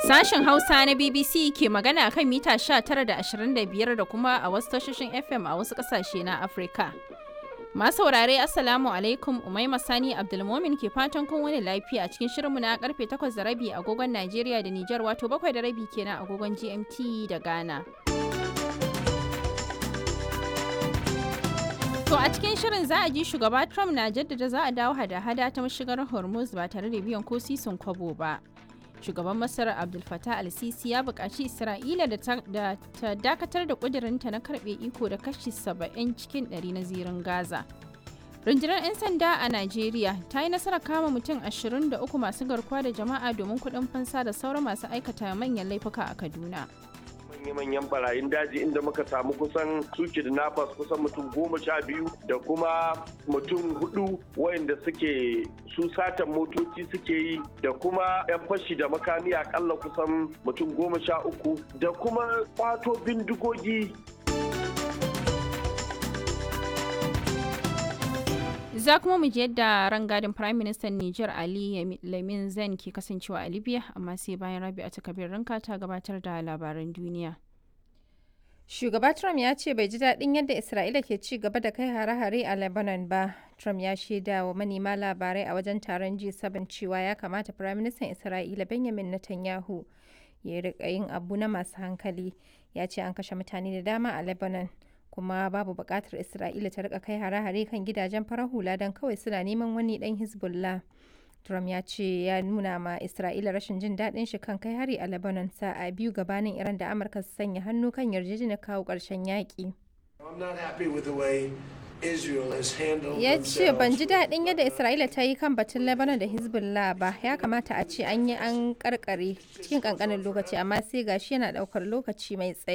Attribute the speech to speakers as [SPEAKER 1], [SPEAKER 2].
[SPEAKER 1] Sashen Hausa na BBC ke magana kan mita 19 da 25 da kuma a wasu tashoshin FM a wasu ƙasashe na Afirka. Masu saurare Assalamu alaikum Umaima Sani Abdulmomin ke fatan kun wani lafiya a cikin shirinmu na karfe 8 da rabi agogon Najeriya da Nijar wato 7 da rabi kenan agogon GMT da Ghana. To a cikin shirin za a ji shugaba Trump na jaddada za a dawo hada-hada ta mashigar Hormuz ba tare da biyan ko sisin kwabo ba. Shugaban Masar Abdul Fattah al-Sisi ya buƙaci Isra'ila da ta dakatar da ƙudurinta na karɓe iko da kashi 70 cikin 100 na zirin Gaza. Rundunar 'yan sanda a Najeriya ta yi nasarar kama mutum 23 masu garkuwa da jama'a domin kuɗin fansa da sauran masu aikata manyan laifuka a Kaduna.
[SPEAKER 2] manya-manyan barayin daji inda muka samu kusan su kidnappers kusan mutum goma sha biyu da kuma mutum hudu wayanda suke su satan motoci suke yi da kuma 'yan fashi da makami akalla kusan mutum goma sha uku da kuma kwato bindigogi
[SPEAKER 1] Za kuma mu ji yadda rangadin Prime Minister Niger Ali Lamin Zen ke kasancewa a Libya amma sai bayan rabi a takabir ranka ta gabatar da labaran duniya.
[SPEAKER 3] Shugaba Trump ya ce bai ji daɗin yadda Isra'ila ke ci gaba da kai hare-hare a Lebanon ba. Trump ya shaida wa manema labarai a wajen taron G7 cewa ya kamata Firaministan Isra'ila Benjamin Netanyahu ya riƙa yin abu na masu hankali. Ya ce an kashe mutane da dama a Lebanon. kuma babu buƙatar Isra'ila ta rika kai hare-hare kan gidajen farar hula don kawai suna neman wani ɗan Hezbollah. Trump ya ce ya nuna ma Isra'ila rashin jin daɗin shi kan kai hari a Lebanon sa'a biyu gabanin Iran da Amurka su sanya hannu kan yarjejeniyar kawo ƙarshen yaƙi. Ya ce ban ji daɗin yadda Isra'ila ta yi kan batun Lebanon da Hezbollah ba ya kamata a ce an yi an karkare cikin ƙanƙanin lokaci amma sai gashi yana ɗaukar lokaci mai tsayi.